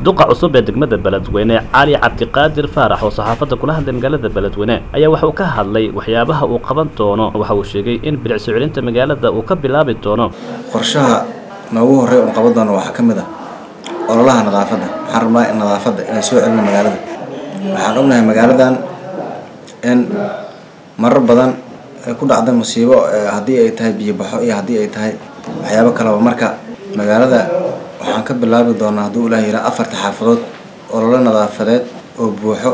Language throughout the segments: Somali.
duqa cusub ee degmada beledweyne cali cabdiqaadir faarax oo saxaafadda kula hadlay magaalada beledweyne ayaa waxa uu ka hadlay waxyaabaha uu qaban doono waxa uu sheegay in bilicso celinta magaalada uu ka bilaabi doono qorshaha noogu horey uun qaban doono waxaa ka mid ah ololaha nadaafadda waxaan rabnaa in nadaafadda inay soo celino magaalada waxaan ognahay magaaladan in marar badan ay ku dhacda musiibo haddii ay tahay biyo baxo iyo haddii ay tahay waxyaabo kaleba marka magaalada waxaan ka bilaabi doonaa hadduu ilaah yiraa afarta xaafadood ololo nadaafadeed oo buuxo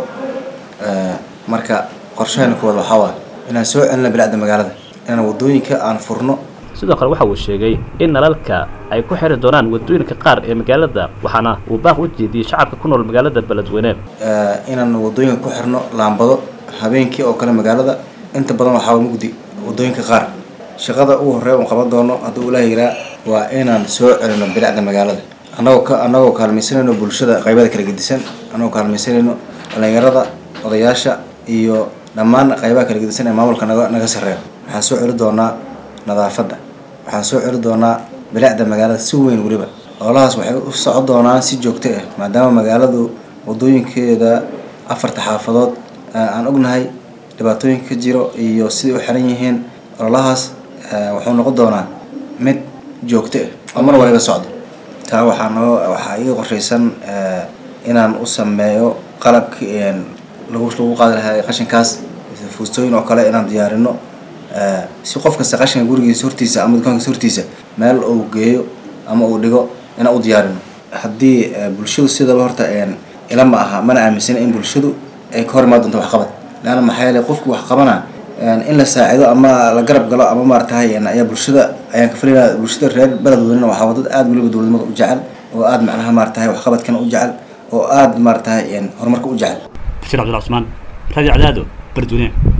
marka qorshahayna kuwaad waxaa waa inaan soo celino bilicda magaalada inaan wadooyinka aan furno sidoo kale waxa uu sheegay in nalalka ay ku xiri doonaan wadooyinka qaar ee magaalada waxaana uu baaq u jeediyey shacabka ku nool magaalada beledweyne inaan wadooyinka ku xirno laambado habeenkii oo kale magaalada inta badan waxaa mugdi wadooyinka qaar shaqada ugu horey uun qaban doono hadduu ilaah yiraa waa inaan soo celino bilicda magaalada anagoo ka anagoo kaalmaysanayno bulshada qaybada kala gedisan anagoo kaalmaysanayno dhalinyarada odayaasha iyo dhammaan qaybaha kala gedisan ee maamulka naga naga sarreeyo waxaan soo celi doonaa nadaafadda waxaan soo celi doonaa bilicda magaalada si weyn weliba ololahaas waxay u socon doonaan si joogto ah maadaama magaaladu wadooyinkeeda afarta xaafadood aan ognahay dhibaatooyinka ka jiro iyo siday u xiran yihiin ololahaas wuxuu noqon doonaa mid joogto ah oo mar waliba socdo taa waxaa noo waxaa iga qorshaysan inaan u sameeyo qalabki lagu lagu qaadi lahaa qashinkaas fuustooyin oo kale inaan diyaarino si qof kasta qashinka gurigiisa hortiisa ama dukaankiisa hortiisa meel uu geeyo ama uu dhigo inaan u diyaarino haddii bulshadu sidaba horta ila ma aha mana aaminsana in bulshadu ay ka hor imaan doonto waxqabad leanna maxaa yeelay qofku wax qabana in la saacido ama la garab galo ama maaratahay ayaa bulshada ayaan ka filaynaa bulshada reer beledweynena waxaa wadad aada weliba dowladnimada u jecel oo aada macnaha maaratahay waxqabadkana u jecel oo aada maaratahay horumarka u jecel bashir cabdilla cusmaan radio cadaado beledweyne